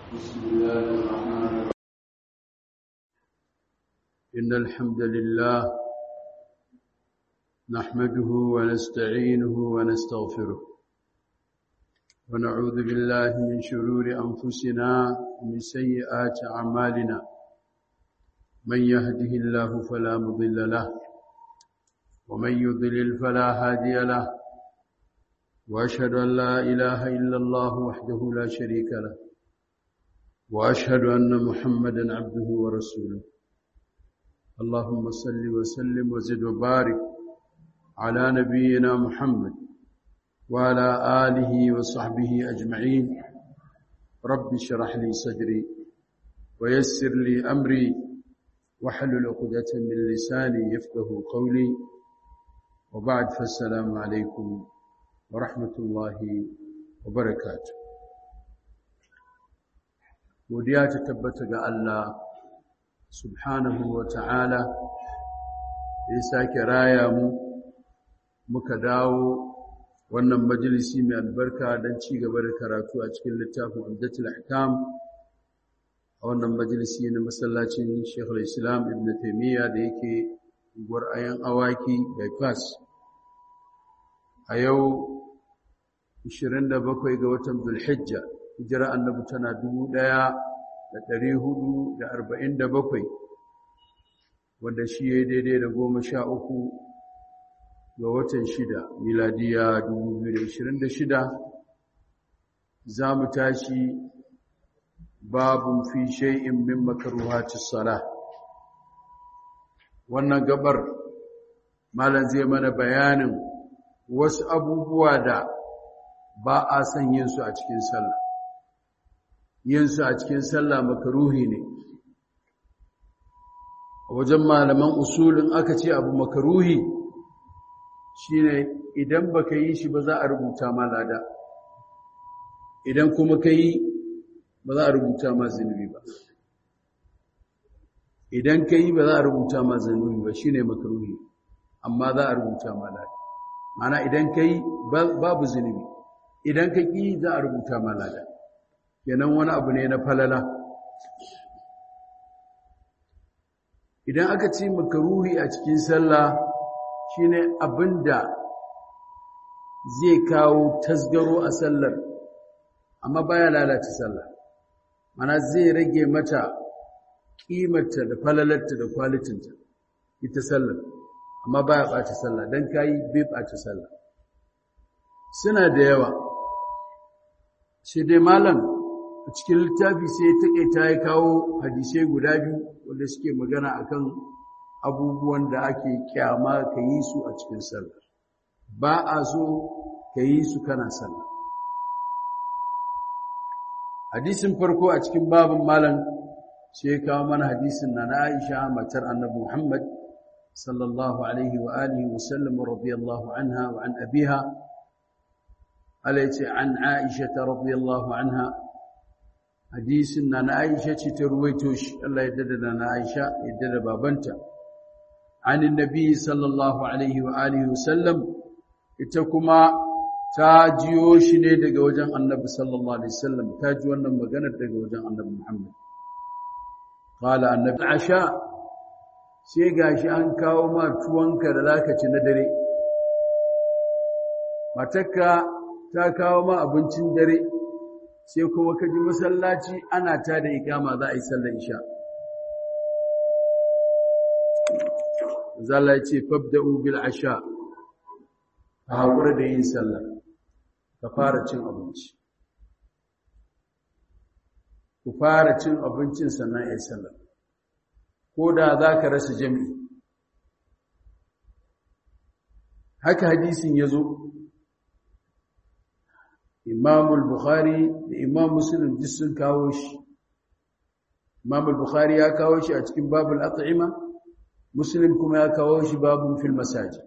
بسم الله الرحمن الرحيم إن الحمد لله نحمده ونستعينه ونستغفره ونعوذ بالله من شرور أنفسنا ومن سيئات أعمالنا من يهده الله فلا مضل له ومن يضلل فلا هادي له وأشهد أن لا إله إلا الله وحده لا شريك له وأشهد أن محمدا عبده ورسوله اللهم صل وسلم وزد وبارك على نبينا محمد وعلى آله وصحبه أجمعين رب اشرح لي صدري ويسر لي أمري واحلل عقدة من لساني يفقه قولي وبعد فالسلام عليكم ورحمة الله وبركاته godiya ta tabbata ga Allah subhanahu wa ta'ala ya sake raya mu muka dawo wannan majalisi mai albarka don ci gaba da karatu a cikin littafin Umdatul Ahkam a wannan majalisi na masallacin Sheikh Islam Ibn Taymiyyah da yake gwar ayan awaki bypass a yau 27 ga watan Dhulhijja hijira annabi tana 1447 wanda shi ya daidai da goma sha uku ga watan shida miladiya 2026 za mu tashi babun fi shay'in min makruhatis salah wannan gabar malam zai mana bayanin wasu abubuwa da ba a son yin su a cikin sallah yin su a cikin sallah makaruhi ne a wajen malaman usulin aka ce abu makaruhi shine idan baka yi shi ba za a rubuta ma lada idan kuma ka yi ba za a rubuta ma zunubi ba idan ka yi ba za a rubuta ma zunubi ba shine makaruhi amma za a rubuta ma lada mana idan ka yi babu zunubi idan ka ƙi za a rubuta ma lada kenan wani abu ne na falala idan aka ce makaruhi a cikin sallah shine abinda zai kawo tasgaro a sallar amma baya lalata sallah mana zai rage mata kimarta da falalarta da kwalitinta ita sallar amma baya ɓata sallah don kayi bai ɓata sallah suna da yawa sai dai malam a cikin littafi sai taƙaita ya kawo hadisai guda biyu wanda suke magana akan abubuwan da ake kyama ka yi su a cikin sallah ba a so ka yi su kana sallah hadisin farko a cikin babin malam sai ya kawo mana hadisin na na Aisha matar Annabi Muhammad sallallahu alaihi wa alihi wa sallam radiyallahu anha wa an abiha alaiti an Aisha radiyallahu anha hadisin na na Aisha ce ta ruwaito shi Allah ya dada na Aisha ya dada babanta عن النبي صلى الله عليه وآله وسلم ita kuma ta jiyo shi ne daga wajen annabi sallallahu alaihi wasallam ta ji wannan maganar daga wajen annabi Muhammad qala annabi asha sai gashi an kawo ma tuwanka da zaka ci na dare matakka ta kawo ma abincin dare sai kuma ka ji masallaci ana ta da ikama za a yi sallar isha zalla ya ce fabda'u bil asha ka haƙura da yin sallah ka fara cin abinci ku fara cin abincin sannan ya sallah ko da za ka rasa jami'i haka hadisin ya zo imamul bukhari da imam muslim duk sun kawo shi imamul bukhari ya kawo shi a cikin babul at'ima muslim kuma ya kawo shi babun fil masajid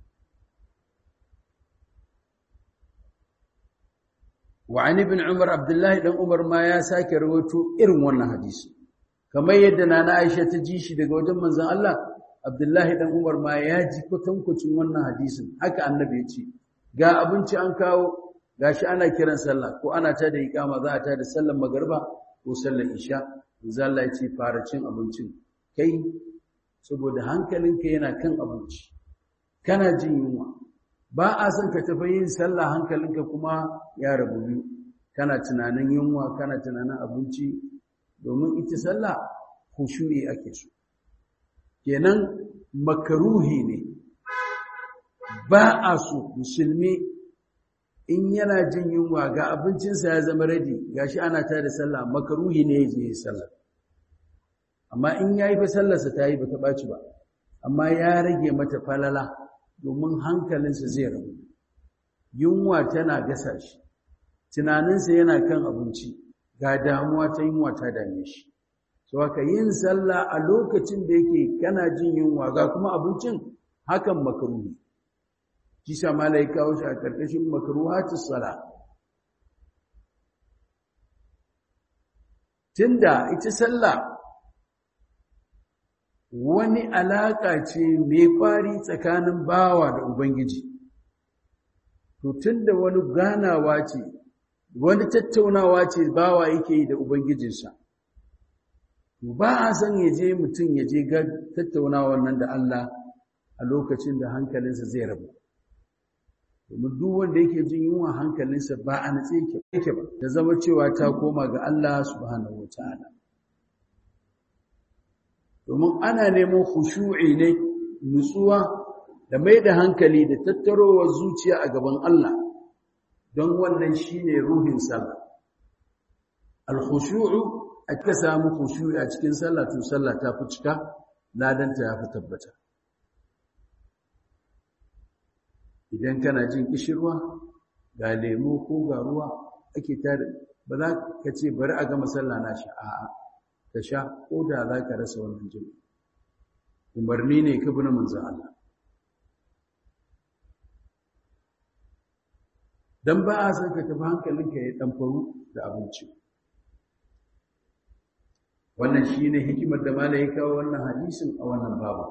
وعن ابن عمر عبد الله بن عمر ما ya sake rawaito irin wannan hadisi kamar yadda nana Aisha ta ji shi daga wajen manzon Allah Abdullahi dan Umar ma ya ji kwatankwacin wannan hadisin haka annabi ya ce ga abinci an kawo gashi ana kiran sallah ko ana ta da iqama za a ta da sallar magriba ko sallar isha zalla ya ce fara cin abincin kai saboda hankalinka yana kan abinci kana jin yunwa ba a son ka tafi yin sallah hankalinka kuma ya rabu biyu kana tunanin yunwa kana tunanin abinci domin ita sallah khushu'i ake so kenan makaruhi ne ba a so musulmi in yana jin yunwa ga abincinsa ya zama radi gashi ana ta da sallah makaruhi ne ya je yi sallah amma in ya yi fa sallarsa ta yi ba ta ɓaci ba amma ya rage mata falala domin hankalinsa zai rabu yunwa tana gasa shi tunaninsa yana kan abinci ga damuwa ta yunwa ta dame shi so haka yin sallah a lokacin da yake kana jin yunwa ga kuma abincin hakan makaruhi kisa malai kawo shi a ƙarƙashin makruhatus sala tunda ita sallah wani alaƙa ce mai ƙwari tsakanin bawa da ubangiji to tunda wani ganawa ce wani tattaunawa ce bawa yake yi da ubangijinsa ba a san ya je mutum ya je ga tattaunawa nan da Allah a lokacin da hankalinsa zai rabu domin duk wanda yake jin yunwa hankalinsa ba a natse yake ba da zama cewa ta koma ga Allah subhanahu wataala domin ana neman khushu'i ne nutsuwa da mai da hankali da tattarowar zuciya a gaban Allah don wannan shine ruhin sallah al-khushu'u aka samu khushu'i a cikin sallah to sallah ta fi cika ladanta ya fi tabbata idan kana jin kishirwa ga lemo ko ga ruwa ake tare ba za ka ce bari a gama sallah na sha a'a ka sha ko da za ka rasa wannan jin umarni ne ka bi na manzon Allah dan ba a san ka tafi hankalinka ya ɗanfaru da abinci wannan shine hikimar da malai ya kawo wannan hadisin a wannan babu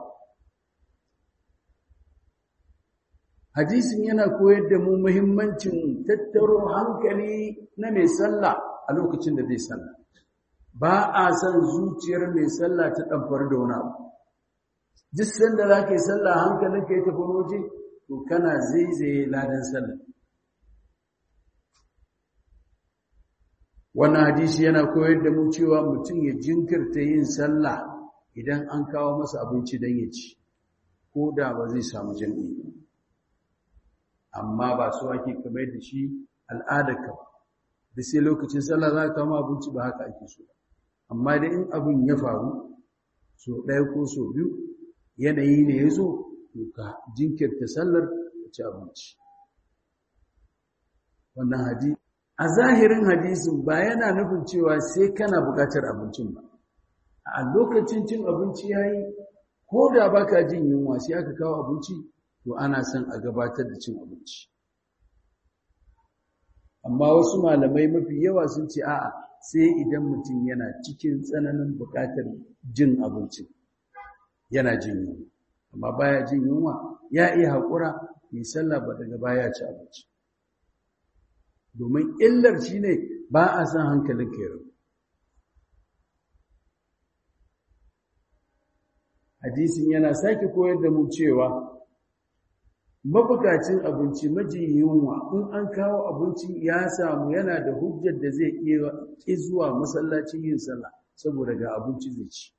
hadisin yana koyar da mu muhimmancin tattaro hankali na mai sallah a lokacin da zai sallah ba a san zuciyar mai sallah ta ɗanfar da wani abu duk sanda za ka yi sallah hankalinka ya tafi waje to kana zaizaye ladan sallah wannan hadisi yana koyar da mu cewa mutum ya jinkirta yin sallah idan an kawo masa abinci don ya ci ko da ba zai samu jami'i amma ba su ake kamar da shi al'adarka ba da sai lokacin sallah za ka kama abinci ba haka ake so amma da in abin ya faru so ɗaya ko so biyu yanayi ne ya zo to ka jinkirta sallar ka ci abinci wannan hadisi a zahirin hadisin ba yana nufin cewa sai kana buƙatar abincin ba a lokacin cin abinci yayi ko da baka jin yunwa sai aka kawo abinci to ana son a gabatar da cin abinci amma wasu malamai mafi yawa sun ce a'a sai idan mutum yana cikin tsananin buƙatar jin abinci yana jin yunwa amma baya jin yunwa ya iya haƙura yi sallah ba daga baya ci abinci domin illar shi ne ba a san hankalin kero hadisin yana sake koyar da mu cewa mabukacin abinci maji yunwa in an kawo abinci ya samu yana da hujjar da zai iya ƙi zuwa masallacin yin sallah saboda ga abinci zai ci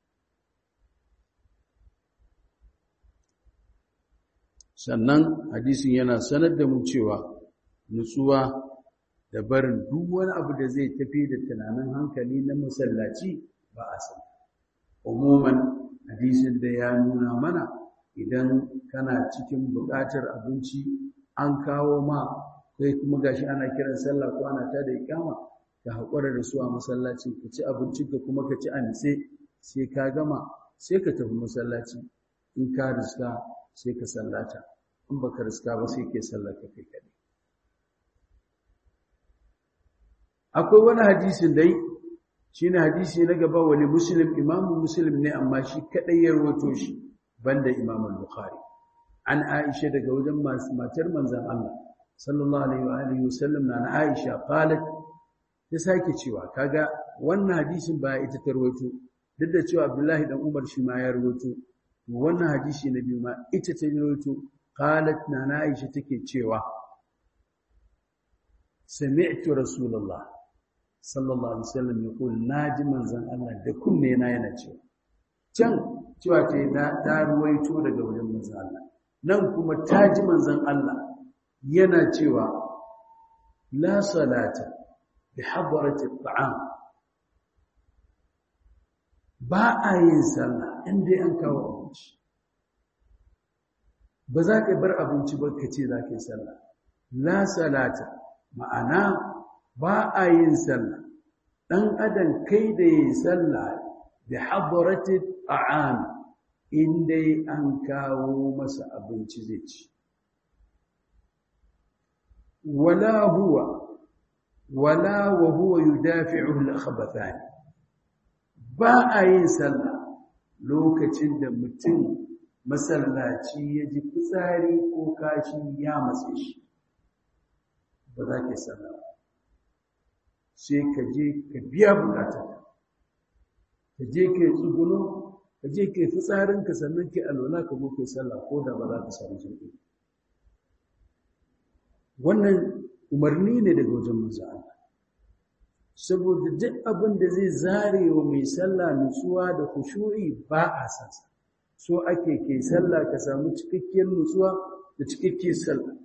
sannan hadisin yana sanar da mu cewa nutsuwa da barin duk wani abu da zai tafi da tunanin hankali na masallaci ba a san umuman hadisin da ya nuna mana idan kana cikin buƙatar abinci an kawo ma kai kuma gashi ana kiran sallah ko ana tada iqama ka haƙura da su a masallaci ka ci abincin ka kuma ka ci a nitse sai ka gama sai ka tafi masallaci in ka riska sai ka sallata in baka riska ba sai ke sallata kai kaɗai akwai wani hadisin dai shine hadisi na gaba wani muslim imamu muslim ne amma shi kadai ya rawato shi banda imam al-bukhari an aisha daga wajen matar manzon Allah sallallahu alaihi wa alihi wasallam na aisha qalat ya sake cewa kaga wannan hadisin ba ita ta rawaito duk da cewa Abdullahi dan Umar shi ma ya rawaito wannan hadisi na biyu ma ita ta rawaito qalat na Aisha take cewa sami'tu rasulullah sallallahu alaihi wasallam yaqul naji manzon Allah da kunne na yana cewa can cewa ce na ta ruwaito daga wajen manzon Allah nan kuma ta ji manzon Allah yana cewa la salata bi hadrati at'am ba a yin sallah inda an kawo abinci ba za ka bar abinci ba ka ce za ka yi sallah la salata ma'ana ba a yin sallah ɗan adam kai da yi sallah da hadarati ta'am inda an kawo masa abinci zai ci wala huwa wala wa huwa yudafi'u al-khabathan ba a yin sallah lokacin da mutum masallaci ya ji fitsari ko kashi ya matse shi ba za ka sallah sai ka je ka biya bukatar ka je ka yi tsuguno ka je ka yi fitsarinka sannan ka alwala ka zo ka yi sallah ko da ba za ka samu sauƙi wannan umarni ne daga wajen manzo Allah saboda duk abin da zai zare wa mai sallah nutsuwa da khushu'i ba a san sa so ake kai sallah ka samu cikakkiyar nutsuwa da cikakkiyar sallah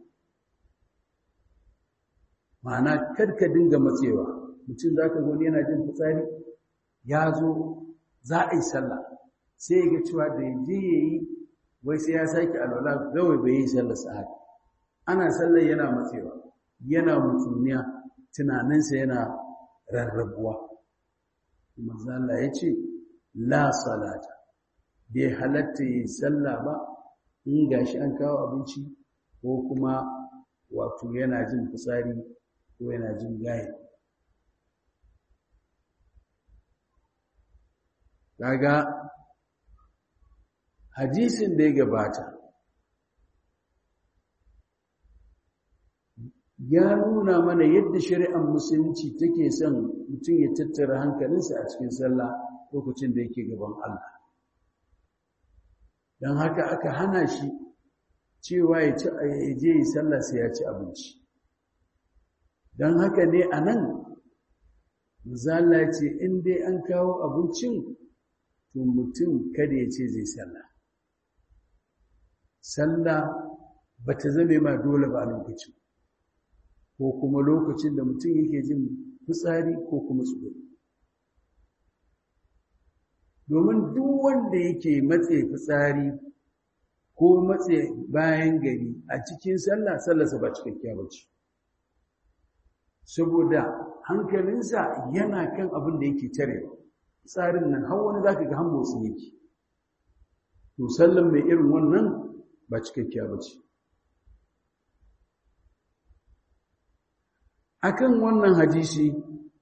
ma'ana kar ka dinga matsewa mutum za ka gani yana jin fitsari ya zo za a yi sallah sai ya ga cewa da ya je ya yi wai sai ya sake alwala gawai bai yi sallah sa'ad ana sallah yana matsewa yana mutumiya tunaninsa yana rarrabuwa manzo Allah ya ce la salata bai halatta yi sallah ba in gashi an kawo abinci ko kuma wato yana jin fitsari ko yana jin gaye kaga hadisin da ya gabata ya nuna mana yadda shari'ar musulunci take son mutum ya tattara hankalinsa a cikin sallah lokacin da yake gaban Allah don haka aka hana shi cewa ya ci ya je yi sallah sai ya ci abinci don haka ne a nan zala ce in dai an kawo abincin to mutum kada ya ce zai sallah sallah ba ta zame ma dole ba a lokacin ko kuma lokacin da mutum yake jin fitsari ko kuma tsoro domin duk wanda yake matse fitsari ko matse bayan gari a cikin sallah sallarsa ba cikakkiya ba ce saboda hankalinsa yana kan abin da yake tare tsarin nan har wani za ka ga hambotsi yake to sallan mai irin wannan ba cikakkiya ba ce akan wannan hadisi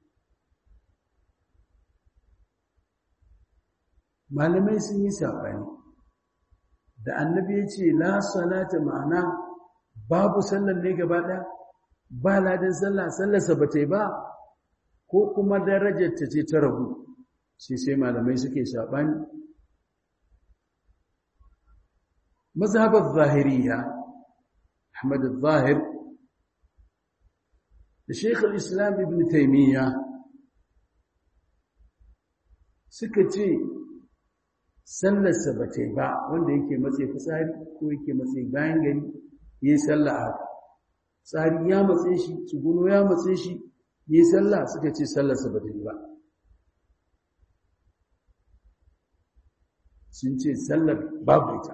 malamai sun yi saɓani da annabi ya ce la salata ma'ana babu sallar ne gaba ɗaya ba ladin sallah sallarsa ba ta yi ba ko kuma darajar ta ce ta ragu sai sai malamai suke saɓani mazhabar zahiriya ahmad zahir da sheikh islam ibn taimiyya suka ce sallarsa ba ta yi ba wanda yake matse fitsari ko yake matse bayan gari ya yi sallah a haka tsari ya matse shi tsuguno ya matse shi ya yi sallah suka ce sallarsa ba ta yi ba sun ce sallar babu ita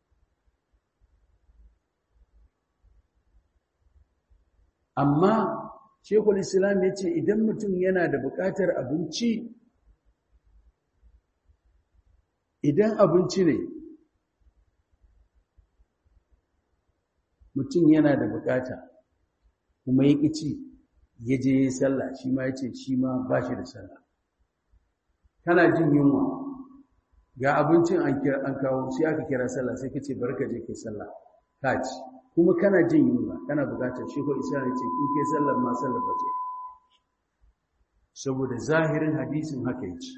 amma shekul islam ya ce idan mutum yana da buƙatar abinci idan abinci ne mutum yana da buƙata kuma ya ci ya je ya yi sallah shi ma ya ce shi ma ba shi da sallah kana jin yunwa ga abincin an kawo sai aka kira sallah sai ka ce barka je kai sallah ka ci kuma kana jin yunwa kana bukatar shi ko isa ne ce in kai sallar ma sallar ba ce saboda zahirin hadisin haka yake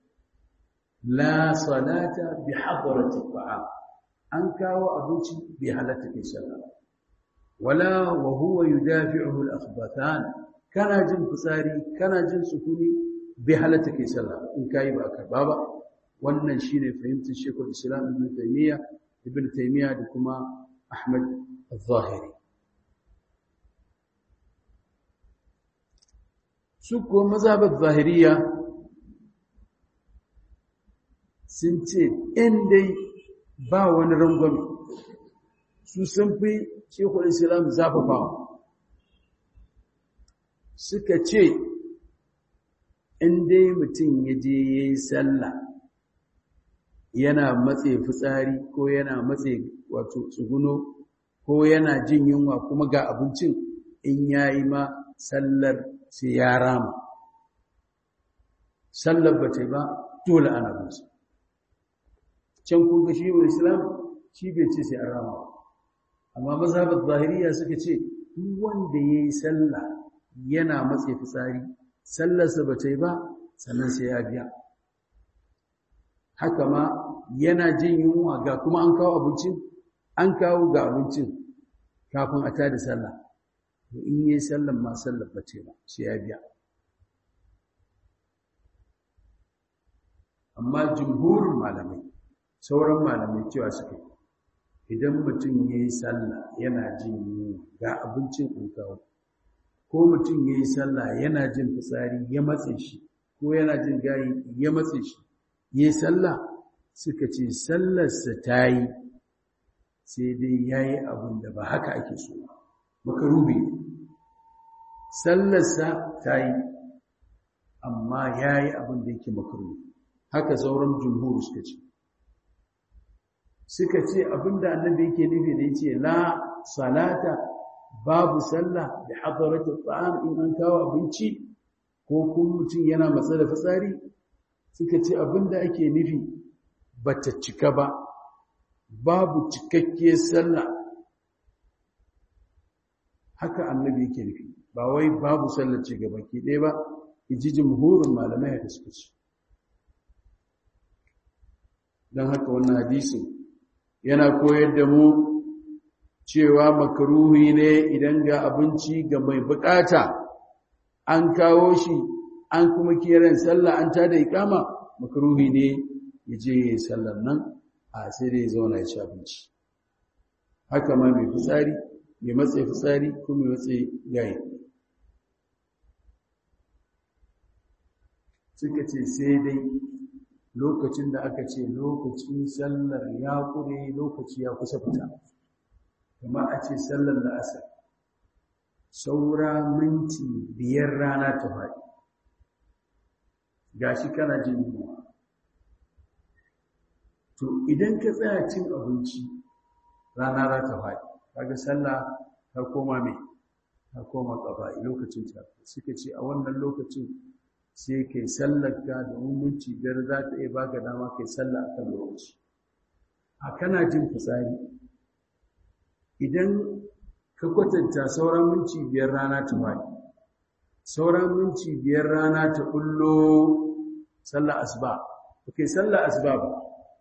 la salata bi hadrati ta'am an kawo abinci bi halatta kai sallah wala wa huwa yudafi'uhu al-akhbathan kana jin fitsari kana jin sukuni bi halatta kai sallah in kai ba karba ba wannan shine fahimtar Sheikhul Islam Ibn Taymiyyah Ibn Taymiyyah da kuma Ahmad al-Zahiri su ko mazhabar zahiriya sun ce in dai ba wani rangwame su sun fi shekul islam zafafawa suka ce in dai mutum ya je ya yi sallah yana matse fitsari ko yana matse wato tsuguno ko yana jin yunwa kuma ga abincin in ya yi ma sallar sai ya rama sallar ba ta ba dole ana binsa can kun ga shi islam shi bai ce sai an rama amma mazhabar zahiriya suka ce duk wanda ya yi sallah yana matse fitsari sallarsa ba ta yi ba sannan sai ya biya haka ma yana jin yunwa ga kuma an kawo abincin an kawo ga abincin kafin a tada sallah to in yi sallan ma sallar ba ce ba sai ya biya amma jumhurin malamai sauran malamai cewa suka idan mutum ya yi sallah yana jin yunwa ga abincin in kawo ko mutum ya yi sallah yana jin fitsari ya matse shi ko yana jin gayi ya matse shi ya yi sallah suka ce sallarsa ta yi sai dai ya yi abin da ba haka ake so makarubi sallarsa ta yi amma ya yi abin da yake makarubi haka sauran jumhur suka ce suka ce abin da annabi yake nufi da yace la salata babu sallah da hadaratu ta'am in an kawo abinci ko kuma mutum yana matsa da fitsari suka ce abin da ake nufi bata cika ba babu cikakkiyar sallah haka annabi yake nufi ba wai babu sallar ce gaba ke ɗaya ba iji jumhurin malamai haka suka ce don haka wannan hadisin yana koyar da mu cewa makaruhi ne idan ga abinci ga mai bukata an kawo shi an kuma kiran sallah an tada ikama makaruhi ne ya je ya yi sallar nan a sai dai ya zauna ya ci abinci haka ma mai fitsari mai matsayi fitsari ko mai matsayi gayi suka ce sai dai lokacin da aka ce lokacin sallar ya kure lokaci ya kusa fita kuma a ce sallar la'asar saura minti biyar rana ta faɗi gashi kana jin yunwa to idan ka tsaya cin abinci rana za ta faɗi kaga sallah ta koma mai ta koma ƙaba'i lokacin ta suka ce a wannan lokacin sai kai sallar ka da minti biyar za ta iya baka dama kai sallah akan lokaci a kana jin fitsari idan ka kwatanta sauran minti biyar rana ta faɗi sauran minti biyar rana ta bullo sallar asuba ba kai sallar asuba ba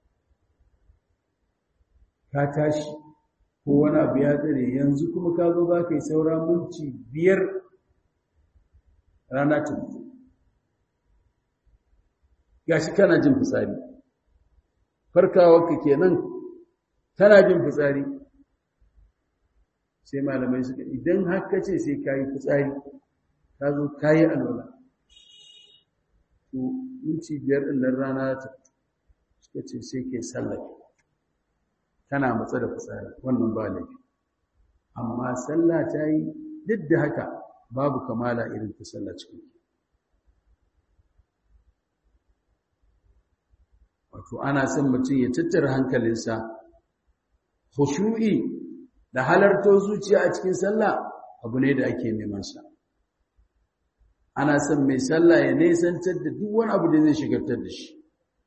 ka tashi ko wani abu ya tsare yanzu kuma ka zo za ka yi sauran minti biyar rana ta fito gashi kana jin fitsari farkawarka kenan kana jin fitsari sai malamai suka idan haka ce sai kayi fitsari ka zo kayi alwala to minti biyar ɗin nan rana ta suka ce sai ke sallake tana matsa da fitsari wannan ba laifi amma sallah ta yi duk da haka babu kamala irin ta sallah cikin wato ana son mutum ya tattara hankalinsa khushu'i da halarto zuciya a cikin sallah abu ne da ake neman sa ana son mai sallah ya nesantar da duk wani abu da zai shigartar da shi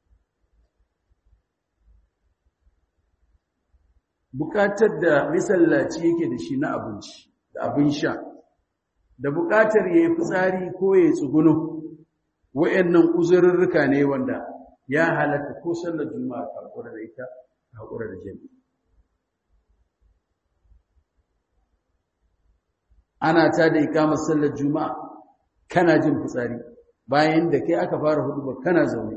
bukatar da misallaci yake da shi na abinci da abin sha da bukatar ya yi fitsari ko ya yi tsuguno wa'annan uzurrurruka ne wanda ya halatta ko sallar juma'a ka hakura da ita ka hakura da jami'i ana ta da ikamar sallar juma'a kana jin fitsari bayan da kai aka fara hudu ba kana zaune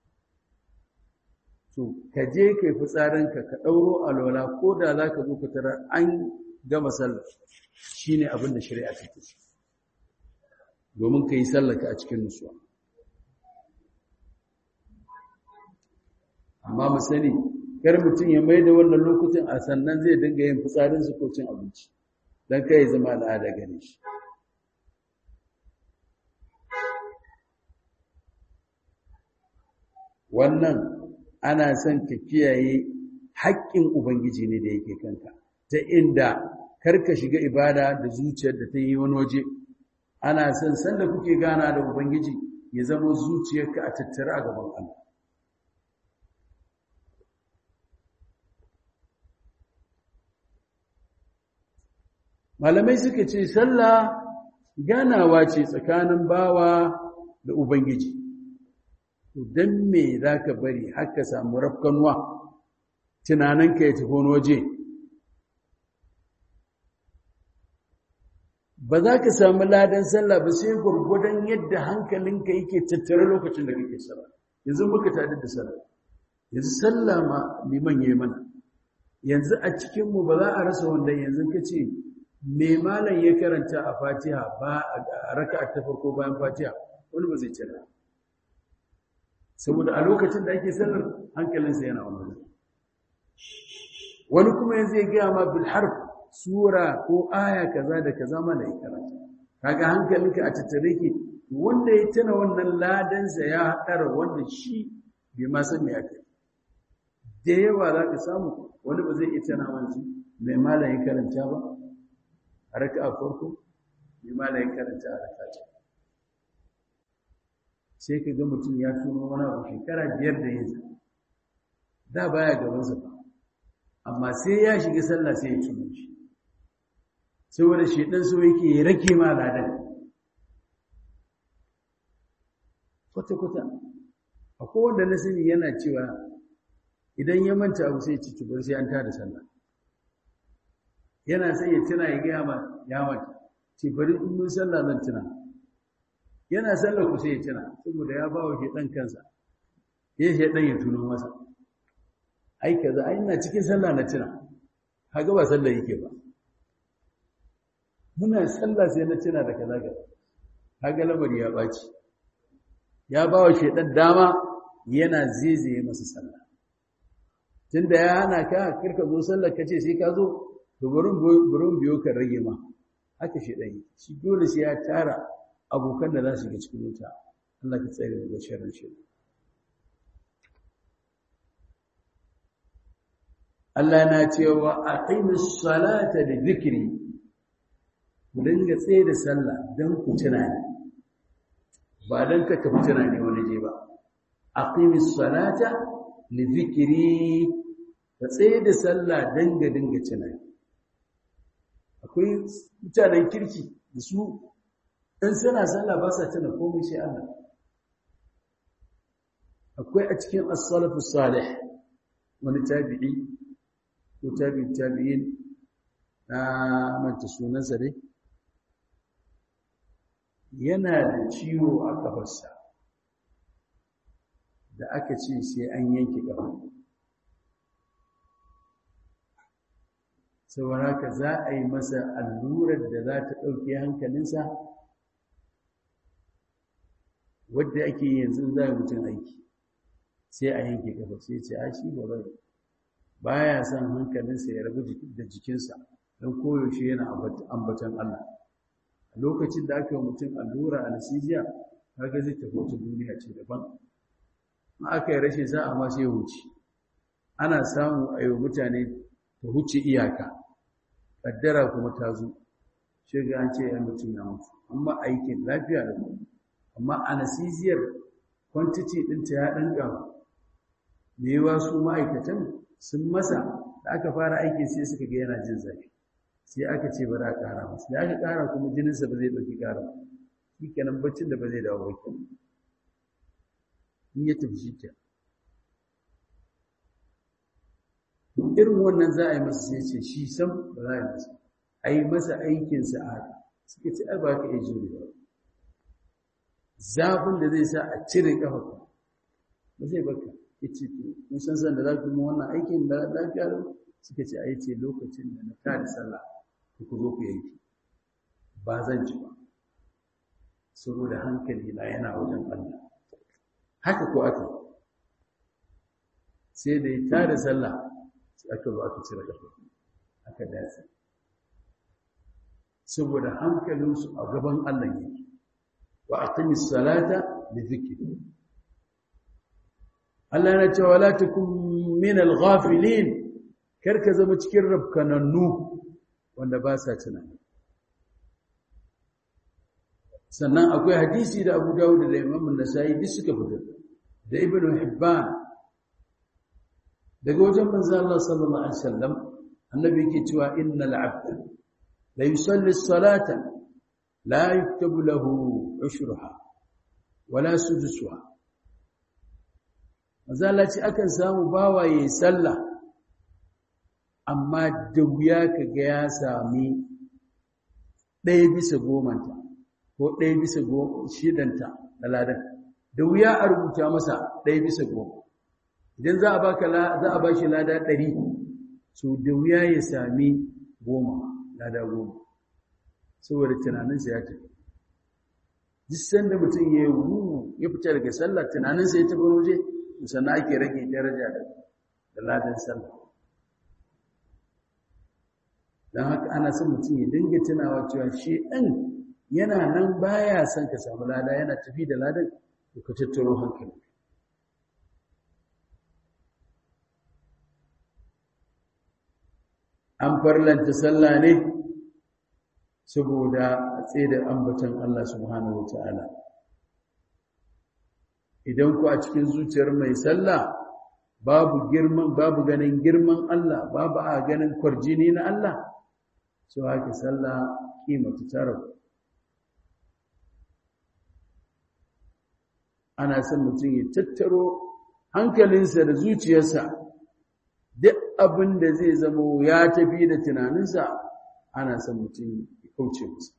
to ka je kai fitsarinka ka ɗauro alwala ko da za ka zo ka tara an gama sallar shi ne abin da shari'a ta ce domin ka yi sallaka a cikin nutsuwa amma mu sani kar mutum ya mai da wannan lokutan a sannan zai dinga yin fitsarinsa ko cin abinci don kai zama al'ada gare shi wannan ana son ka kiyaye haƙƙin ubangiji ne da yake kanka ta inda karka shiga ibada da zuciyar da ta yi wani waje ana son sanda kuke gana da ubangiji ya zama zuciyarka a tattara a gaban Allah malamai suka ce sallah ganawa ce tsakanin bawa da ubangiji to dan me zaka bari har ka samu rafkanuwa tunaninka ya tafi wani waje ba za ka samu ladan sallah ba sai gwargwadon yadda hankalinka yake tattare lokacin da kake sallah yanzu muka tada da sallah yanzu sallah ma liman yayi mana yanzu a cikin mu ba za a rasa wanda yanzu kace me malam ya karanta a Fatiha ba a raka'a ta farko bayan Fatiha wani ba zai cira saboda a lokacin da ake sallar hankalinsa yana wani wani kuma yanzu ya gaya ma bil harf sura ko aya kaza da kaza mana ya karanta kaga hankalinka a tattare ke wanda ya tana wannan ladansa ya haɗara wanda shi bai ma san me aka da yawa za ka samu wani ba zai iya tana wanzu mai malam ya karanta ba a raka a farko mai malam ya karanta a raka ta sai ka ga mutum ya tuno wani abu shekara biyar da yanzu da baya gabansa ba amma sai ya shiga sallah sai ya tuno shi saboda shedan so yake ya rake ma ladan kwata-kwata akwai wanda na sani yana cewa idan ya manta abu sai ci tubar sai an tada sallah yana sai ya tuna ya gaya ma ya mata ce bari in mun sallah zan tuna yana sallah ku sai ya tuna saboda ya ba wa shedan kansa ya shedan ya tuno masa ai kaza ai ina cikin sallah na tuna kaga ba sallah yake ba muna sallah sai na tuna da kaza kaza kaga lamari ya baci ya ba wa shedan dama yana zaizaye masa sallah tunda ya hana ka kirka zo sallar kace sai ka zo to burin burin biyo kan rage ma haka shedan shi dole sai ya tara abokan da za su ga cikin wuta Allah ka tsare daga sharrin shedan Allah na cewa aqimus salata li dhikri ku dinga tsaye da sallah dan ku tunani ba dan ka tafi tunani wani je ba aqimus salata li dhikri ka tsaye da sallah dan ga dinga tunani akwai mutanen kirki da su in suna sallah ba sa tuna komai sai Allah akwai a cikin as-salafus salih wani tabi'i ko tabi tabi'in na manta sunansa dai yana da ciwo a kafarsa da aka ce sai an yanke kafa saboda haka za a yi masa allurar da za ta ɗauke hankalinsa wadda ake yanzu za a mutum aiki sai a yanke kafa sai ce a shi ba zai baya son hankalinsa ya rabu da jikinsa don koyaushe yana ambatan Allah a lokacin da aka yi mutum allura anesthesia kaga zai tafi wata duniya ce daban ma aka yi rashin sa'a ma sai wuce ana samu a yi mutane ta huce iyaka kaddara kuma ta zo shiga an ce yan mutum ya mutu amma aikin lafiya da kuma amma anesthesiar quantity ɗinta ya ɗan gaba me yawa su ma'aikatan sun masa da aka fara aikin sai suka ga yana jin zafi sai aka ce bari a ƙara masa da aka ƙara kuma jininsa ba zai ɗauki ƙara shi kenan baccin da ba zai dawo ba in ya tafi shi kenan irin wannan za a yi masa sai ce shi sam ba za a yi masa a yi masa aikinsa a haka suka ce ai ba ka iya jure ba zafin da zai sa a cire kafa ba zai baka ya ce to kun san san da za ku yi wannan aikin da lafiya lau suka ce ai ce lokacin da na tada sallah ku ku zo ku yanki ba zan ci ba saboda hankali na yana wajen Allah haka ko aka sai da ya tada sallah aka zo aka cire ƙafa aka dace saboda hankalinsu a gaban Allah yake wa aqimis salata li dhikri Allah yana cewa la takum min al-ghafilin karka zama cikin rabkanannu wanda ba sa tunani sannan akwai hadisi da Abu Dawud da Imam An-Nasa'i duk suka fitar da Ibn Hibban daga wajen manzo Allah sallallahu alaihi wasallam annabi yake cewa innal abda la yusalli as-salata la yuktabu lahu ushruha wala sudusuha manzo Allah ce akan samu bawaye sallah amma da wuya kaga ya sami ɗaya bisa gomanta ko ɗaya bisa shidanta na ladan da wuya a rubuta masa ɗaya bisa goma idan za a baka za a bashi lada ɗari so da wuya ya sami goma lada goma saboda tunaninsa ya tafi duk sanda mutum ya yi ya fita daga sallah tunaninsa ya tafi waje sannan ake rage daraja da ladan sallah don haka ana son mutum ya dinga tunawa cewa shi ɗan yana nan baya son ka samu lada yana tafi da ladan ka tattaro hankali an farlanta sallah ne saboda a tsaye ambatan Allah subhanahu wa ta'ala idan ku a cikin zuciyar mai sallah babu girman babu ganin girman Allah babu a ganin kwarjini na Allah so haka sallah kimata tara ana son mutum ya tattaro hankalinsa da zuciyarsa duk abin da zai zama ya tafi da tunaninsa ana son mutum ya kauce masa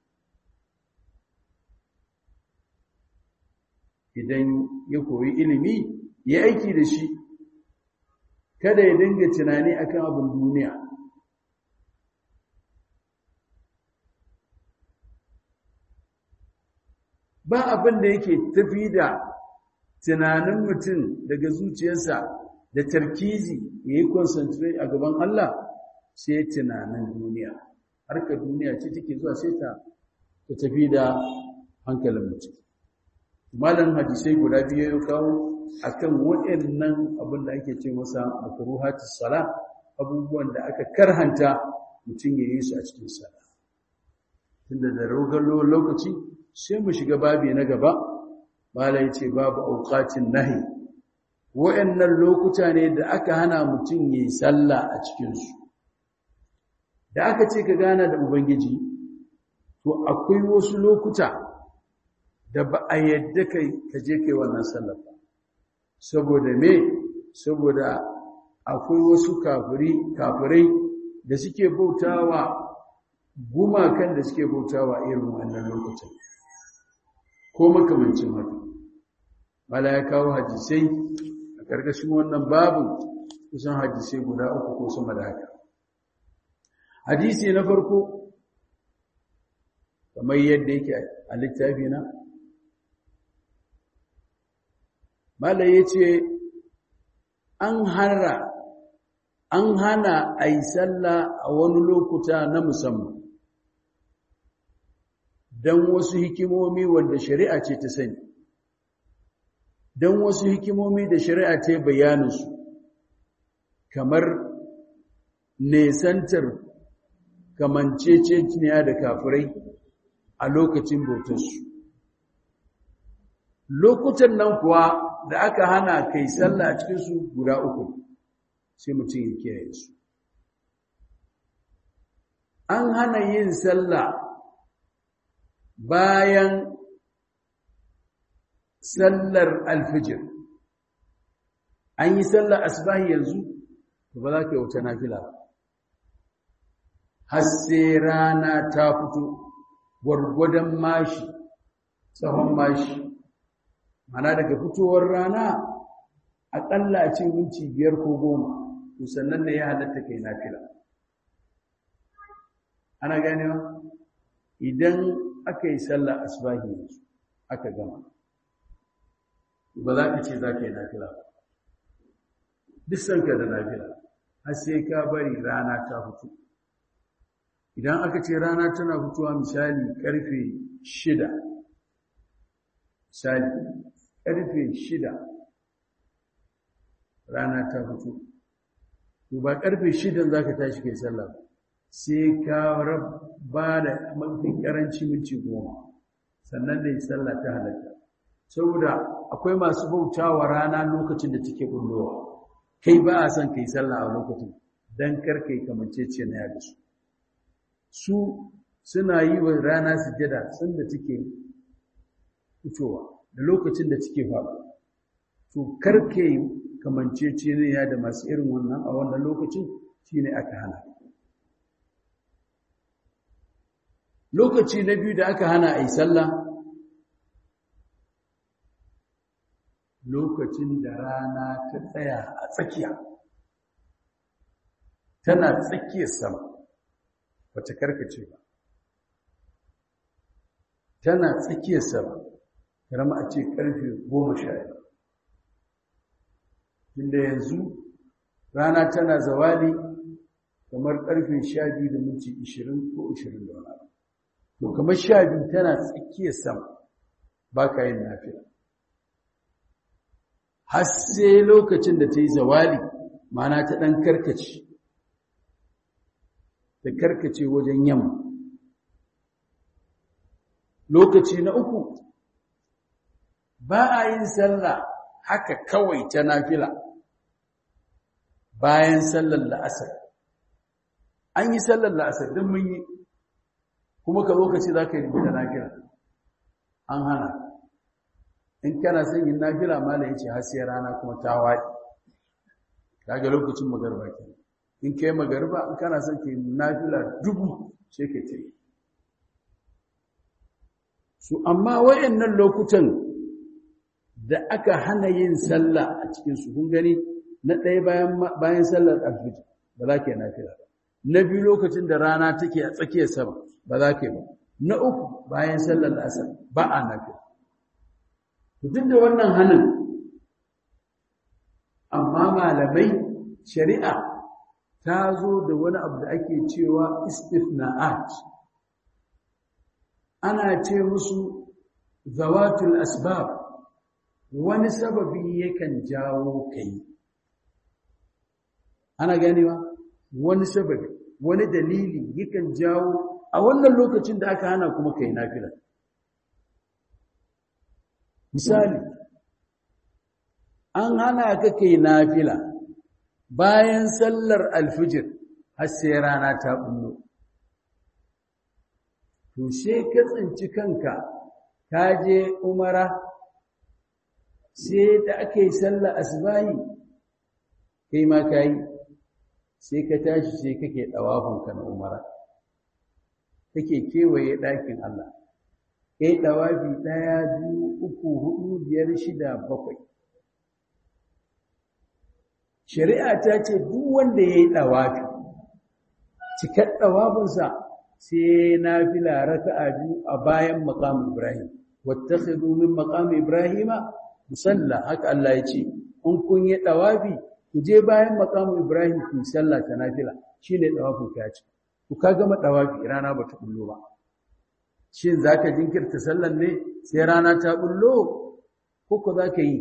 idan ya koyi ilimi ya aiki da shi kada ya dinga tunani akan abin duniya ba abin da yake tafi da tunanin mutum daga zuciyarsa da tarkizi ya yi concentrate a gaban Allah sai tunanin duniya harkar duniya ce take zuwa sai ta tafi da hankalin mutum malam hadisai guda biyu ya kawo akan waɗannan abin da ake ce masa makruhatus sala abubuwan da aka karhanta mutum ya yi su a cikin sala tunda da rogar lokaci sai mu shiga babi na gaba malai ce babu auqatin nahi waɗannan lokuta ne da aka hana mutum yi sallah a cikin su da aka ce ka gana da ubangiji to akwai wasu lokuta da ba a yadda kai ka je kai wannan sallar ba saboda me saboda akwai wasu kafiri kafirai da suke bautawa gumakan da suke bautawa irin wannan lokacin ko makamancin haka mala ya kawo hadisai a ƙarƙashin wannan babu kusan hadisai guda uku ko sama da haka hadisi na farko kamar yadda yake a littafi na mala ya ce an hana an hana a yi sallah a wani lokuta na musamman don wasu hikimomi wanda shari'a ce ta sani don wasu hikimomi da shari'a ta bayaninsu kamar nesantar kamanceceniya da kafirai a lokacin bautarsu lokutan nan kuwa da aka hana kai sallah a cikinsu guda uku sai mutum ya kiyaye su an hana yin sallah bayan sallar alfijir an yi sallar asbahi yanzu to ba za ka yi wata nafila ba har sai rana ta fito gwargwadon mashi tsawon mashi mana daga fitowar rana aƙalla a ce minti biyar ko goma to sannan ne ya halatta kai nafila ana ganewa idan aka yi sallar asbahi yanzu aka gama ba za ka ce za ka yi nafila ba duk sanka da nafila har sai ka bari rana ta fito idan aka ce rana tana fitowa misali karfe shida misali karfe shida rana ta fito to ba karfe shidan za ka tashi kai sallah sai ka ba da mafi karanci minti goma sannan da yi sallah ta halatta saboda akwai masu bautawa rana lokacin da take bullowa kai ba a son kai sallah a lokacin dan kar kai kamancece na yada su su suna yi wa rana sujada sanda take fitowa da lokacin da take faɗo to kar kai kamancece ne ya da masu irin wannan a wannan lokacin shine aka hana lokaci na biyu da aka hana a yi sallah lokacin da rana ta tsaya a tsakiya tana tsakiyar sama wata karkace ba tana tsakiyar sama karama a ce karfe goma sha inda yanzu rana tana zawali kamar karfe sha biyu da minti ishirin ko ishirin da wani to kamar sha biyu tana tsakiyar sama ba ka yin nafiya har sai lokacin da ta yi zawali mana ta ɗan karkace ta karkace wajen yamma lokaci na uku ba a yin sallah haka kawai ta nafila bayan sallar la'asar an yi sallar la'asar don mun yi kuma ka lokaci za ka yi da nafila an hana in kana son yin nafila mala ya ce har sai rana kuma ta waɗi kaga lokacin magarba ke in kai magarba in kana son ka yi nafila dubu sai ka ce su amma wayannan lokutan da aka hana yin sallah a cikin su kun gani na ɗaya bayan bayan sallar alfijir ba za ka yi nafila na biyu lokacin da rana take a tsakiyar sama ba za ka yi ba na uku bayan sallar asar ba a nafila duk da wannan hannun amma malamai shari'a ta zo da wani abu da ake cewa istifna'at ana ce musu zawatul asbab wani sababi yakan jawo kai ana ganewa wani sababi wani dalili yakan jawo a wannan lokacin da aka hana kuma kai nafila misali an hana ka kai nafila bayan sallar alfijir har sai rana ta bullo to sai ka tsinci kanka ka je umara sai da aka yi sallar asbahi kai ma ka yi sai ka tashi sai kake ɗawafinka na umara kake kewaye ɗakin Allah kai ɗawafi ɗaya biyu uku hudu biyar shida bakwai shari'a ta ce duk wanda ya yi ɗawafi cikar ɗawafinsa sai na fila raka'a biyu a bayan maƙam ibrahim wattakhidhu min maqam ibrahima musalla haka Allah ya ce in kun yi ɗawafi ku je bayan maƙam ibrahim ku sallah ta nafila shine ɗawafin ka ce ku ka gama ɗawafi rana ba ta bullo ba shin za ka jinkirta sallan ne sai rana ta bullo ko ko za ka yi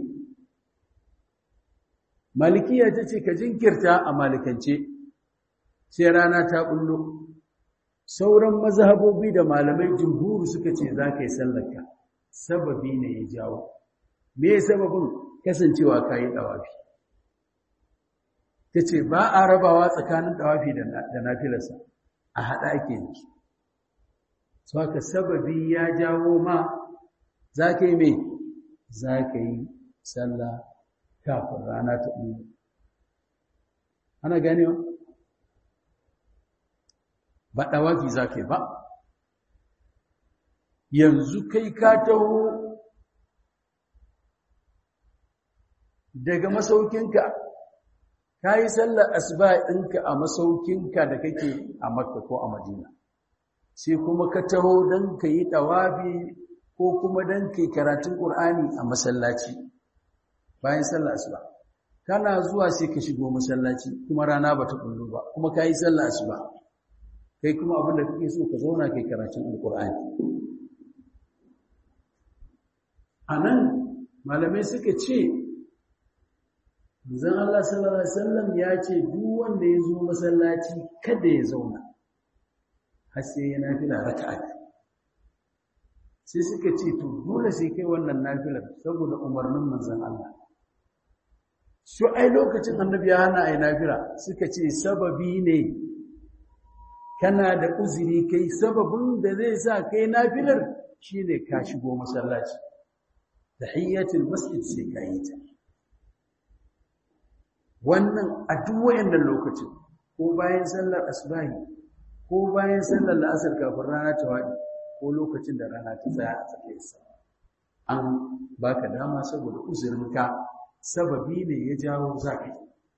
malikiya ta ce ka jinkirta a malikance sai rana ta bullo sauran mazhabobi da malamai jumhuru suka ce za ka yi sallarka sababi ne ya jawo me sababin kasancewa ka yi ɗawafi ta ce ba a rabawa tsakanin ɗawafi da nafilarsa a haɗa ake yanzu saka sababi ya jawo ma za ka yi mai za ka yi sallah kafin rana ta ɓuya ana ganewa ba ɗawaki za ka yi ba yanzu kai ka taho daga masaukinka ka yi sallar asuba ɗinka a masaukinka da kake a makka ko a madina sai kuma ka taho don ka yi ɗawafi ko kuma don ka yi karatun ƙur'ani a masallaci bayan sallar asuba kana zuwa sai ka shigo masallaci kuma rana ba ta kullu ba kuma ka yi sallar asuba kai kuma abin da kake so ka zauna kai karatun alƙur'ani a nan malamai suka ce zan Allah sallallahu Alaihi wasallam ya ce duk wanda ya zo masallaci kada ya zauna har sai ya nafila raka'a sai suka ce to dole sai kai wannan nafilar saboda umarnin manzon Allah su ai lokacin annabi ya hana ai nafila suka ce sababi ne kana da uzuri kai sababin da zai sa kai nafilar shine ka shigo masallaci tahiyyatul masjid sai ka yi ta wannan a duk wayannan lokacin ko bayan sallar asbahi ko bayan sallar la'asar kafin rana ta wadi ko lokacin da rana ta tsaya a tsakiyar sa an baka dama saboda uzurinka sababi ne ya jawo zaka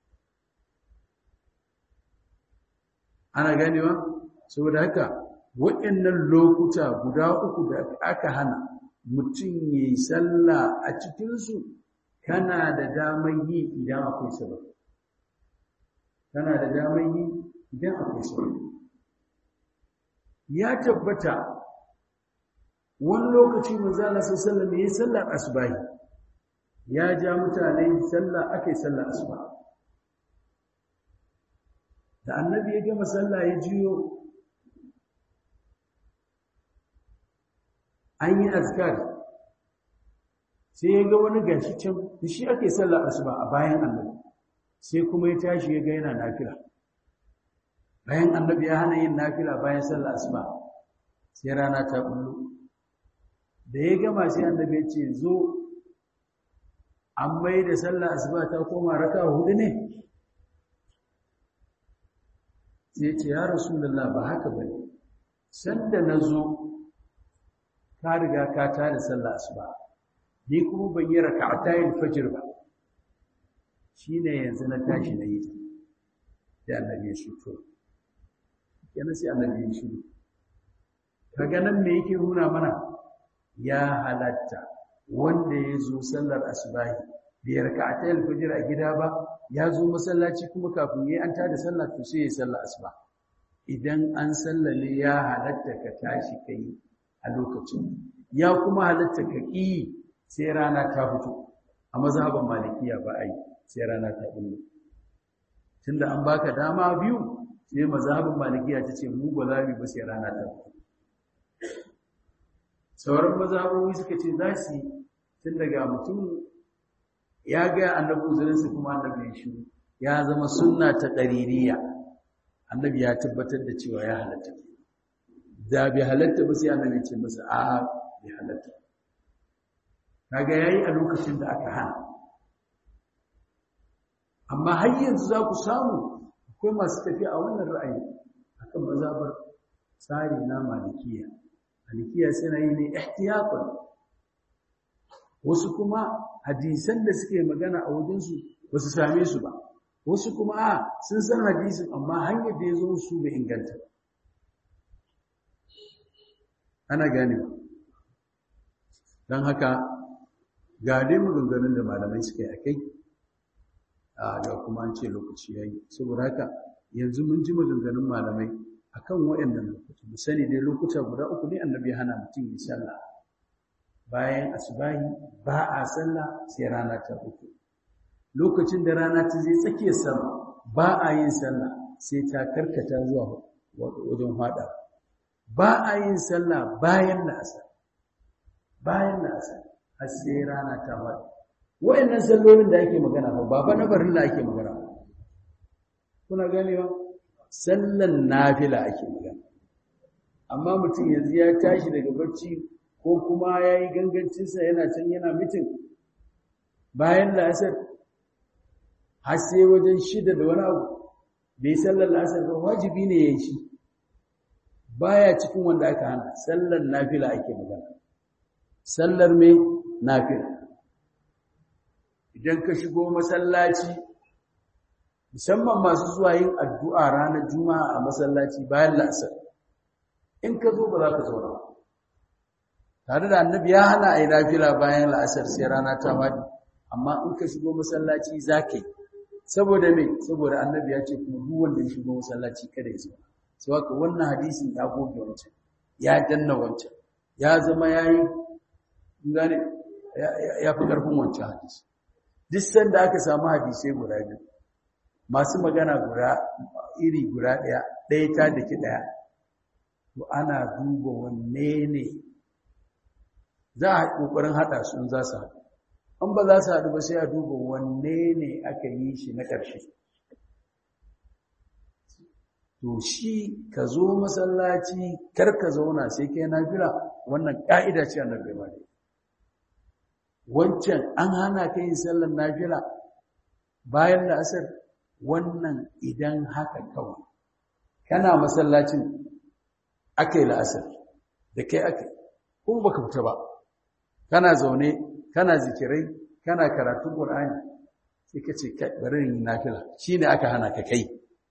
ana ganewa saboda haka wayannan lokuta guda uku da aka hana mutum yayi sallah a cikinsu kana da damar yi idan akwai sababi kana da damar yi idan akwai sababi ya tabbata wani lokaci manzo Allah sallallahu alaihi wasallam sallar asbahi ya ja mutane sallah akai sallar asuba da annabi ya gama sallah ya jiyo an yi azkar sai ya ga wani gashi can da shi ake sallar asuba a bayan annabi sai kuma ya tashi ya ga yana nafila bayan annabi ya hana yin nafila bayan sallar asuba sai rana ta kullu da ya gama sai annabi ya ce zo an mai da sallar asuba ta koma raka hudu ne sai ce ya rasulullah ba haka bane sanda na zo ka riga ka tada sallar asuba ni kuma ban yi raka'atayn fajr ba shine yanzu na tashi na yi ta da annabi ya shuto kenan sai annabi ya shiru kaga nan me yake nuna mana ya halatta wanda ya zo sallar asubahi bai raka'atayn fajr a gida ba ya zo masallaci kuma kafin yayi an tada sallah to sai ya sallar asuba idan an sallale ya halatta ka tashi kai a lokacin ya kuma halatta ka ƙi sai rana ta fito a mazhaban malikiya ba a yi sai rana ta bullo tunda an baka dama biyu sai mazhaban malikiya ta ce mu ba za mu ba sai rana ta fito sauran mazhabobi suka ce za su tun daga mutum ya ga annabi uzurinsa kuma annabi ya shi ya zama sunna ta ƙaririya annabi ya tabbatar da cewa ya halatta da bai halatta ba sai annabi ce masa a'a bai halatta kaga yayi a lokacin da aka hana amma har yanzu za ku samu akwai masu tafiya a wannan ra'ayi akan mazhabar tsari na malikiya malikiya suna yi ne ihtiyatan wasu kuma hadisan da suke magana a wajensu ba su same su ba wasu kuma a sun san hadisin amma hanyar da ya zo su bai inganta ba ana gane ba don haka ga dai maganganun da malamai suka yi a kai ga kuma an ce lokaci ya yi saboda haka yanzu mun ji maganganun malamai akan waɗannan lokuta mu sani dai lokuta guda uku ne annabi ya hana mutum yi sallah bayan asubahi ba a sallah sai rana ta uku lokacin da rana ta zai tsakiyar sama ba a yin sallah sai ta karkata zuwa wajen fada ba a yin sallah bayan la'asar bayan la'asar har sai rana ta fada wa'annan sallolin da ake magana ba ba fa na barin da ake magana kuna ganewa sallan nafila ake magana amma mutum yanzu ya tashi daga barci ko kuma ya yi gangancinsa yana can yana mitin bayan la'asar har sai wajen shida da wani abu bai sallar la'asar ba wajibi ne ya yi shi baya cikin wanda aka hana sallar nafila ake magana sallar mai nafila idan ka shigo masallaci musamman masu zuwa yin addu'a ranar juma'a a masallaci bayan la'asar in ka zo ba za ka zauna tare da annabi ya hana a yi nafila bayan la'asar sai rana ta wadi amma in ka shigo masallaci za ka yi saboda me saboda annabi ya ce kuma duk wanda ya shigo masallaci kada ya zauna sai haka wannan hadisin ya goge wancan ya danna wancan ya zama yayi gane ya fi karfin wancan hadisi duk sanda aka samu hadisai guda biyu masu magana guda iri guda ɗaya ɗaya ta daki ɗaya to ana duba wanne ne za a ƙoƙarin haɗa su in za su haɗu an ba za su haɗu ba sai a duba wanne ne aka yi shi na ƙarshe to shi ka zo masallaci kar ka zauna sai kai nafila wannan ƙa'ida ce annabi ba wancan an hana ka yin sallar nafila bayan la'asar wannan idan haka kawai kana masallacin aka yi la'asar da kai aka kuma baka fita ba kana zaune kana zikirai kana karatun ƙur'ani sai ka ce bari yin nafila shine aka hana ka kai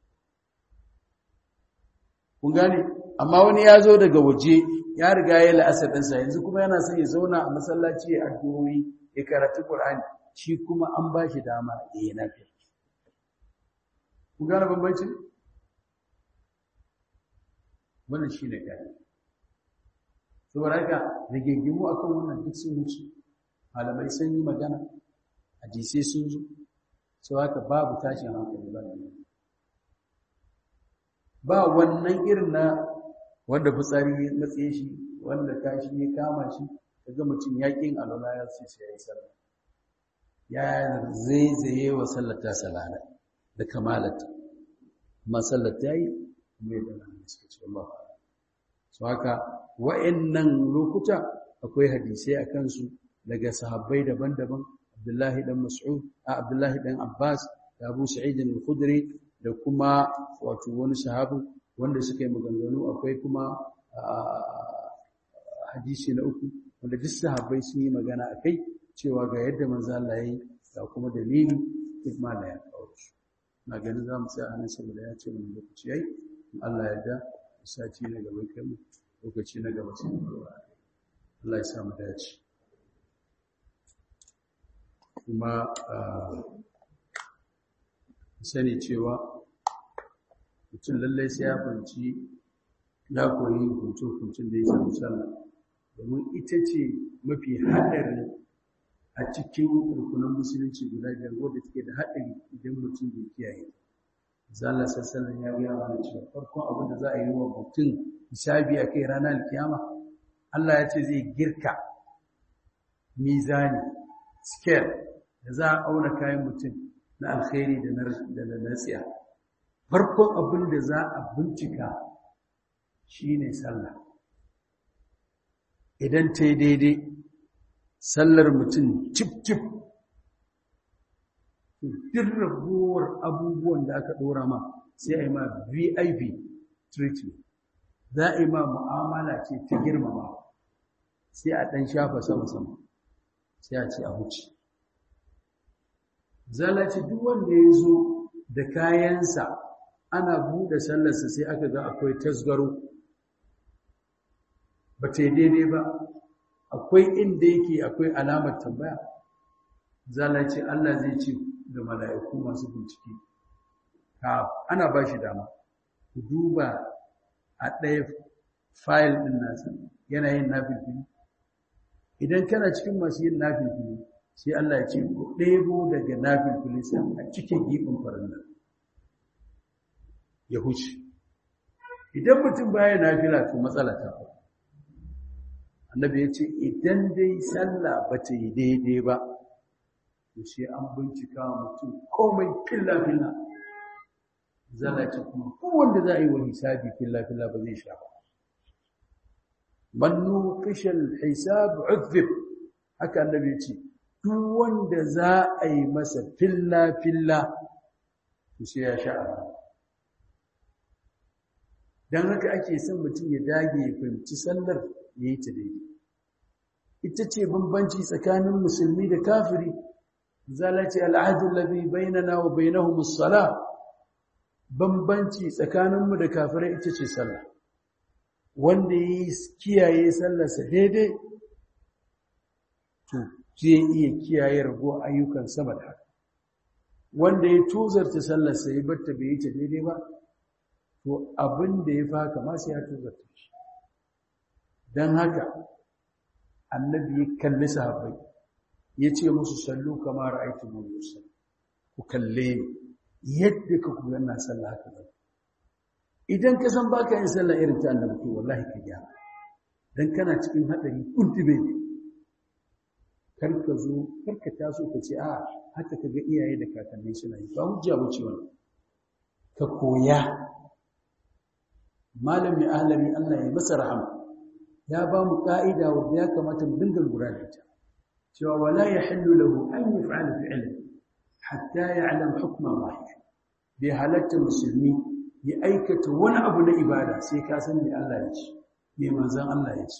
kun gane amma wani ya zo daga waje ya riga ya la'asar ɗinsa yanzu kuma yana son ya zauna a masallaci ya addu'o'i ya karatu ƙur'ani shi kuma an ba shi dama ya yi nafi kun gane bambanci wannan shi ne gani saboda haka rigingimu akan wannan duk sun wuce malamai sun yi magana hadisai sun zo sau haka babu tashin hankali ba da ba wannan irin na wanda fitsari ya matse shi wanda kashi ya kama shi daga mutum yakin alwala ya ce sai ya yi sallah ya zaizaye wa sallata salana da kamalata amma sallata yi mai da nan suka ce Allah so haka wa'annan lokuta akwai hadisai a kansu daga sahabbai daban-daban Abdullahi dan Mas'ud a Abdullahi dan Abbas da Abu Sa'id al-Khudri da kuma wato wani sahabu wanda suka yi maganganu akwai kuma hadisi na uku wanda duk sahabbai sun yi magana a kai cewa ga yadda manzo Allah ya yi ga kuma dalili duk ma da ya kawo shi na ganin za mu tsaya a nan saboda ya ce mun lokaci yayi in Allah ya da sati na gaba kai mu lokaci na gaba sai mu Allah ya sa mu dace kuma sani cewa mutum lallai sai ya fanci ya koyi hukuncin da ya samu sallah domin ita ce mafi haɗari a cikin rukunan musulunci guda biyar wadda take da haɗari idan mutum bai kiyaye zalla sassanin ya gaya mana cewa farkon abin da za a yi wa mutum hisabi a kai ranar kiyama Allah ya ce zai girka mizani scale da za a auna kayan mutum na alkhairi da na natsiya farkon abin da za a bincika shine sallah idan ta yi daidai sallar mutum cif-cif duk raguwar abubuwan da aka ɗora ma sai a yi ma vip treatment za a yi ma mu'amala ce ta girmama sai a ɗan shafa sama-sama sai a ce a wuce zalace duk wanda ya zo da kayansa ana buɗe sallarsa sai aka ga akwai tasgaro ba ta daidai ba akwai inda yake akwai alamar tambaya zalace Allah zai ce da mala'iku masu bincike ka ana ba shi dama ku duba a ɗaya fayil ɗin nasa yana yin nafilfili idan kana cikin masu yin nafilfili sai Allah ya ce ku ɗebo daga nafilfili sai a cikin gibin farilla ya huce idan mutum baya nafila to matsala ta faru annabi ya ce idan dai sallah ba ta yi daidai ba to sai an bincika mutum komai filla-filla zala ce kuma kowanda za a yi wa hisabi filla-filla ba zai sha ba mannu fishal hisab uzib haka annabi ya ce duk wanda za a yi masa filla-filla to sai ya sha don haka ake son mutum ya dage ya fahimci sallar ya yi ta daidai ita ce bambanci tsakanin musulmi da kafiri zalace al'adun labi bainana wa bainahu musala bambanci tsakaninmu da kafirai ita ce sallah wanda ya yi kiyaye sallarsa daidai to zai iya kiyaye rago ayyukan sama da haka wanda ya tuzarta sallarsa ya batta bai yi ta daidai ba to abin da ya faka masu ya tuzarta shi don haka annabi ya kalli sahabbai ya ce musu sallu kamar aiki mu musa ku kalle ni yadda ka ku yana sallah haka ba idan ka san baka yin sallah irin ta annabi to wallahi ka gyara dan kana cikin hadari kuntube ne kar ka zo kar ka taso ka ce a haka kaga iyaye da kakanni suna yi ba hujja bace wannan ka koya malami ahlami Allah ya masa rahama ya ba mu ka'ida wanda ya kamata mu dinga lura da ita cewa wala yahillu lahu an yaf'ala fi'lan hatta ya'lam hukma Allah bi halatta musulmi ya aikata wani abu na ibada sai ka san me Allah ya ce me manzon Allah ya ce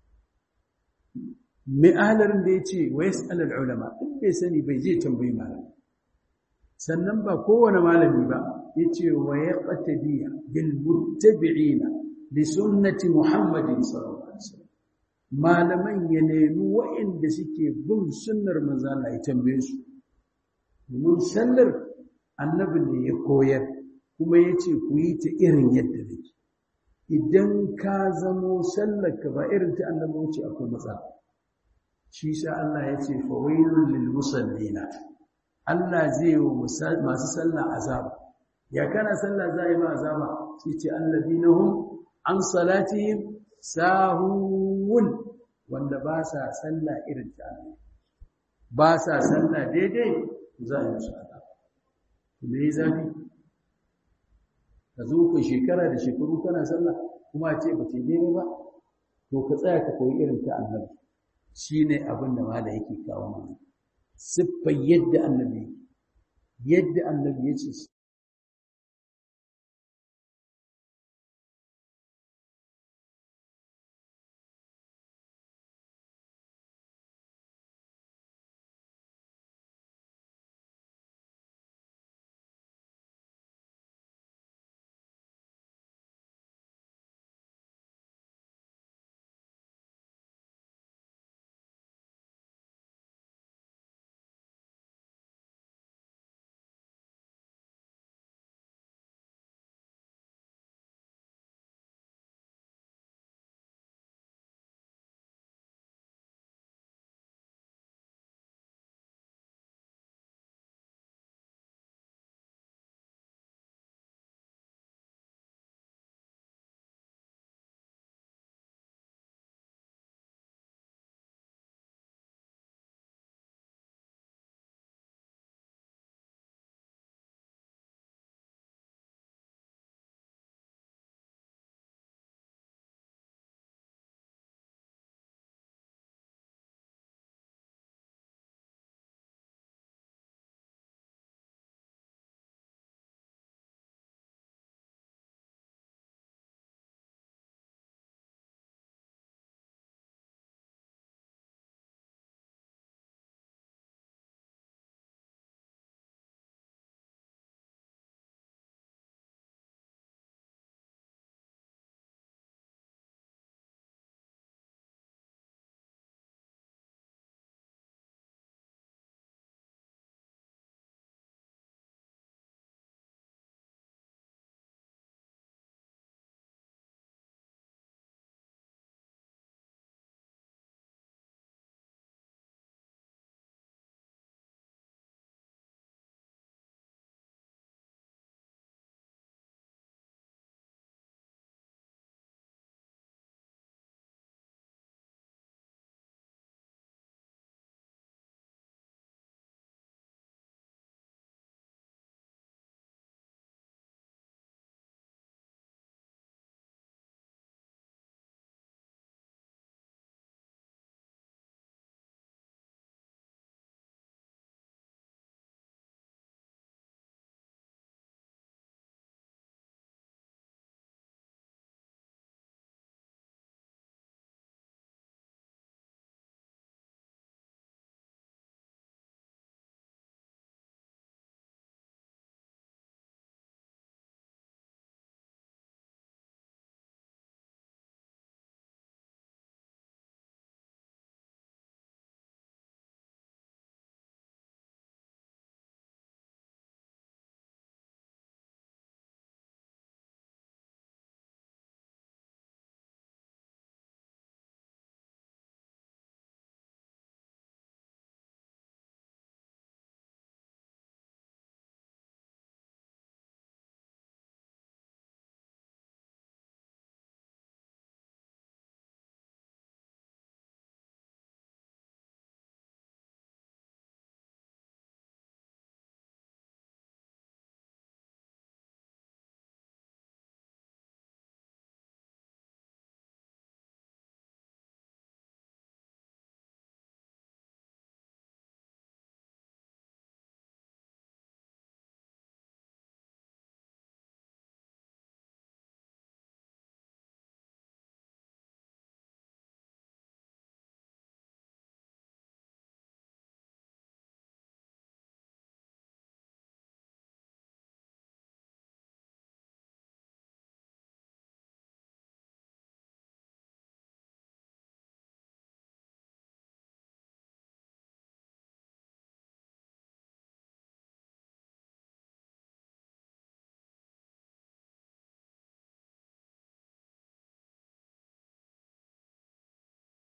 me ahalarin da ya ce wa yas'al ulama in bai sani bai je tambayi malami sannan ba kowane malami ba yace wa yaqtadiya bil muttabi'ina li sunnati muhammadin sallallahu alaihi wasallam malaman ya nemi wa'inda suke bin sunnar manzo Allah ya tambaye su mun sallar annabi ne ya koyar kuma yace ku yi ta irin yadda nake idan ka zamo sallar ka ba irin ta annabi wuce akwai matsala shi sa Allah ya ce fawailul lil musallina Allah zai yi masu sallah azaba ya kana sallah za yi ma azaba sai ce alladina hum an salatihim sahun wanda ba sa sallah irin ta Allah ba sa sallah daidai za a yi musu azaba me yi zafi ka zo ka shekara da shekaru kana sallah kuma a ce ba ce daidai ba to ka tsaya ka koyi irin ta annabi shi ne abin da mala yake kawo mana siffar yadda annabi yadda annabi ya ce